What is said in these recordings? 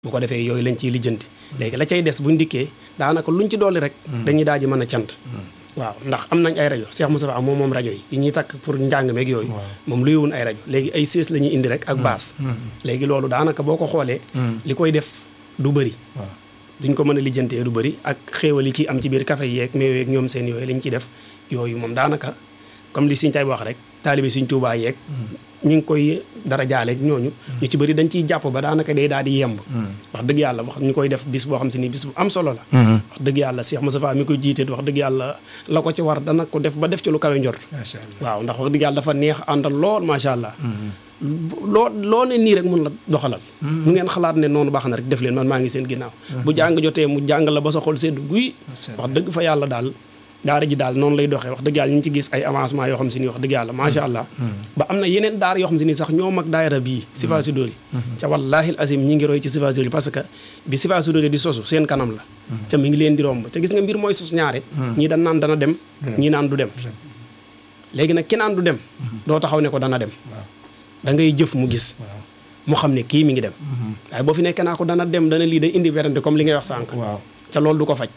bu ko defee yooyu lañ ciy lijjanti léegi la cay des buñ dikkee daanaka luñ ci dolli rek dañuy daal di mën a cant waaw ndax am nañ ay rajo Cheikh Moustapha moom moom rajo yi yi ñuy takk pour njàng meeg yooyu moom luyewun ay rajo léegi ay sées la ñuy indi rek ak baas léegi loolu daanaka boo ko xoolee li koy def du bëri duñ ko mën a lijjantee du bëri ak xéewal yi ci am ci biir café yeeg meew yeeg ñoom seen yooyu lañ ciy def yooyu moom daanaka comme li Sëñ tay wax rek taalibe Sëñ Tuubaa yeeg ñi ngi koy dara jaale ñooñu ñu ci bëri dañ ciy jàpp ba daanaka day daal di yemb wax dëgg yàlla wax ñu koy def bis boo xam si ni bis bu am solo la wax dëgg yàlla Cheikh Moustapha mi koy jiite wax dëgg yàlla la ko ci war dana ko def ba def ci lu kawe njort waaw ndax wax dëgg yàlla dafa neex àndal lool macha allah loo loo ne nii rek mun la doxalal mu ngeen xalaat ne noonu baax na rek def leen man maa ngi seen ginnaaw bu jàng jotee mu jàng la ba sa xol sedd guy wax dëgg fa yàlla daal daara ji daal noonu lay doxee wax dëgg yàlla ñu ngi ci gis ay avancement yoo xam si ni wax dëgg yàlla macha allah ba am na yeneen daara yoo xam si ni sax ñoo mag daayira bii Sifa Sidori ca wallaahi azim ñi ngi roy ci Sifa Sidori parce que bi Sifa Sidori di sosu seen kanam la ca mi ngi leen di romb ca gis nga mbir mooy sos ñaare ñii dan naan dana dem ñii naan du dem léegi nag ki naan du dem doo taxaw ne ko dana dem da ngay jëf mu gis mu xam ne kii mi ngi dem waaye boo fi nekkee naa ko dana dem dana lii day indi werante comme li ngay wax sànq ca loolu du ko faj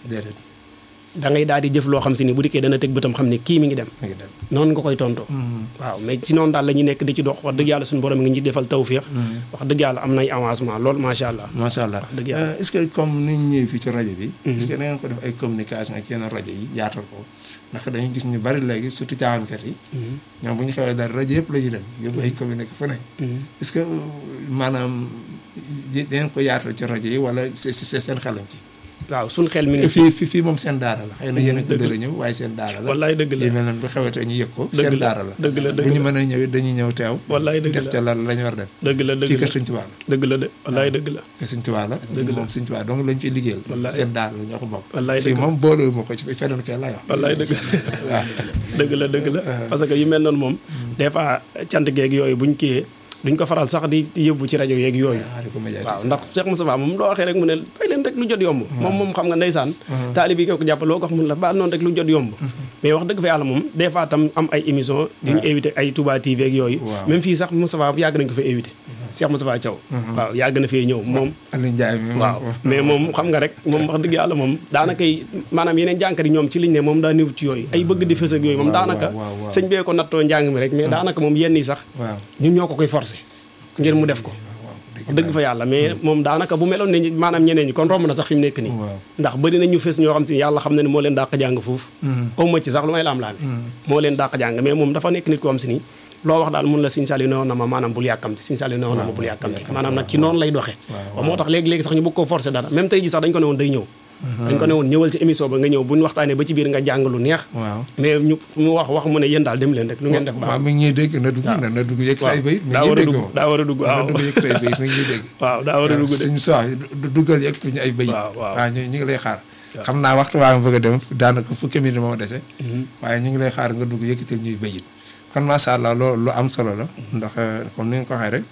da ngay daal di jëf loo xam si ni bu dikkee dana teg bëtam xam ne kii mi ngi dem noonu nga koy tontoo waaw mais ci noonu daal la ñu nekk di ci dox wax dëgg yàlla suñu borom ngi ñu defal tawféex wax dëgg yàlla am nay avancement lool macha allah macha allah wax dëgg yàlla est-ce que comme ni ñu ñëwee fii ci rajo bi est-ce que da ngeen ko def ay communication ak yeneen rajo yi yaatal ko ndax dañuy gis ñu bari léegi surtout caaxaankat yi ñoom bu ñu xewee dara rajo yëpp la ñuy dem yóbbu ay communiqué fu ne est-ce que maanaam dangeen ko yaatal ci rajo yi wala c'est seen xelam ci waaw suñ xel mi ngi fii fii fii moom seen daara la xëy na yéen a ko dara ñëw waaye seen daara la wallaay dëgg la yi mel noonu bu xewetee ñu yëg ko dëgg seen la daara la dëgg la dëgg bu ñu la mën a ñëw it dañuy ñëw teew wallaay dëgg def la ca la la ñu war def dëgg la dëgg fii la kër Sëñ Tuubaa la dëgg la de wallaay dëgg la kër Sëñ Tuubaa la moom Sëñ Tuubaa donc lañ fiy liggéeyal Wallaay. seen daara la ñoo ko bokk Wallaay fii dëgg la. moom boolewul ma ko ci feneen kay lay wax wallaay dëgg la dëgg la dëgg la parce que yu mel noonu moom des fois cant geeg yooyu buñ kiyee duñ ko faral sax di yóbbu ci rajo yeeg yooyu waaw di ko médiatiser waaw ndax Cheikh Moustapha moom loo waxee rek mu ne bay leen rek lu jot yomb moom moom xam nga ndeysaan taalib yi ko ko jàpp loo ko wax mun la ba noonu rek lu jot yomb mais wax dëgg fa yàlla moom des fois tam am ay émission di ñu invité ay Touba TV ak yooyu Waaw. même fii sax Moustapha yàgg nañ ko fa invité Cheikh Moustapha Thiaw waaw yàgg na fee ñëw moom Aliou Ndiaye mi waaw mais moom xam nga rek moom wax dëgg yàlla moom daanaka maanaam yeneen jànkat yi ñoom ci liñ ne moom daa néew ci yooyu ay bëgg di fës ak yooyu moom waaw, daanaka waaw, waaw, waaw. sëñ bee ko nattoo njàng mi rek mais daanaka moom yenn yi sax waaw ñun ñoo ko koy forcé ngir mu def ko waaw dëgg wax dëgg fa yàlla mais moom daanaka bu meloon ne ñi- maanaam ñeneen ñi kon romb na sax fi mu nekk nii waaw ndax bëri na ñu fës ñoo xam si yàlla xam na ne moo leen dàq jàng foofu aw ma ci sax lu may laam-laame moo leen dàq jàng mais moom dafa nekk nit ko xam si nii loo wax daal mun la Sëñ Saliou newoon na ma maanaam bul yàkkamti Sëñ Saliou newoon na ma bul yàkkamti maanaam nag ci noonu lay doxee waaw, waaw moo tax léegi-léegi sax ñu bëgg koo forcé dara même tey ji sax dañ ko ne woon day ñëw dañ ko ne woon ñëwal ci émission ba nga ñëw bu ñu waxtaanee ba ci biir nga jàng lu neex waaw mais ñu mu wax wax mu ne yéen daal dem leen rek lu ngeen def waaw baax mi ngi ñuy dégg na dugg na na dugg yëg say bayit mi daa ngi war a ñuy dégg dugg moom daa war a dugg na waaw dugg yëg say bayit mi ngi ñuy dégg waaw daa war a dugg de suñu soix duggal yëg tuñu ay bayit waaw waaw waaw ñu ñu ngi lay xaar xam naa waxtu waa nga bëgg a dem daanaka fukki minute moo dese waaye ñu ngi lay xaar nga dugg yëkkatil ñuy bayit kon macha allah loo lu am solo la ndax euh, comme ni nga ko waxee rek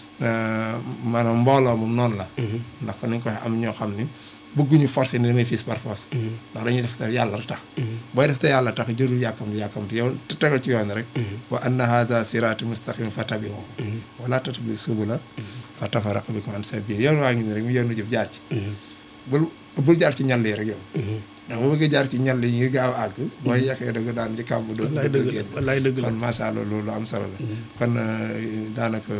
euh, maanaam mbooloo moom noonu la ndax kon ni nga ko waxee am ñoo xam ni bëgguñu forcer ni damay fiis par force ndax dañuy def te yàlla tax booy def te yàlla tax jërul yàkkamti yàkkamti yow te tegal ci yoon rek wa anna haza sirati mustaqim fatabi'u wala tattabi'u subula fa tafarraqa bikum an sabili yoon waa ngi ni rek mu yoonu jëf jaar ci bul bul jaar ci ñal yi rek yow ndax bu bëggee jaar ci ñal yi ngir gaaw a àgg booy yàqee da nga daan ci kàmb doon wallaay dëgg la génn wallaay dëgg la kon macha allah loolu am solo la kon euh, daanaka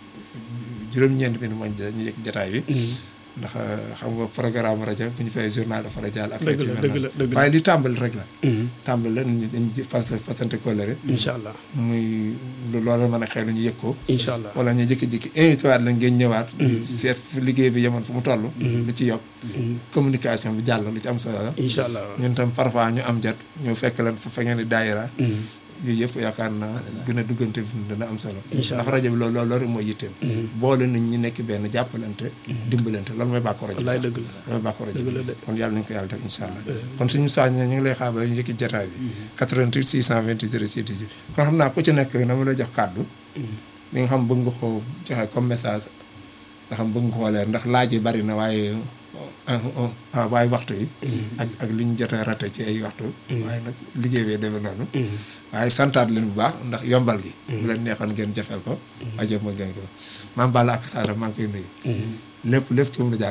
juróom-ñeent bi mooy ñu yëg jataay bi ndax euh, xam nga programme rajo bu ñu fay journal dafa rajo ak Dëgg la, xeet yu mel dëgg la, noonu. dëgg la. waaye li tàmbali rek la Mhm. tàmbali la ñu dañ fas fasante kóllëre incha allah muy lu loolu mën a xëy na ñu yëg ko incha allah wala ñu jékki-jékki invité waat la ngeen ñëwaat seet fu liggéey bi yemoon fu mu toll lu ci yokk communication bi jàll lu ci am solo la incha allah ñun tam parfois ñu am jot ñu fekk leen fu fa ngeen di daayira yooyu yëpp yaakaar naa gën a duggante fi dana am solo Incha ndax rajo bi loolu loolu rek mooy yitteem boole nañ ñi nekk benn jàppalante dimbalante loolu mooy bàkko rajo bi wallaay sax dëgg la loolu mooy bàkko rajo dëgg la bi de. kon yàlla nañu ko yàlla def incha allah kon suñu saañ ñu ngi lay xaar ba ñu njëkki jotaay bi 88 628 06 18 kon xam naa ku ci nekk na ma lay jox kàddu li nga xam bëgg nga ko joxe comme message nga xam bëgg nga koo leer ndax laaj yi bari na waaye ah waaye waxtu yi ak ak li ñu jot a raté ci ay waxtu waaye nag liggéey bee demee noonu waaye santaat leen bu baax ndax yombal gi bu leen neexoon ngeen jafeel ko ajo ma ngeen ko maam Balla ak Saara maa ngi koy nuyu lépp lépp ci moom la jaar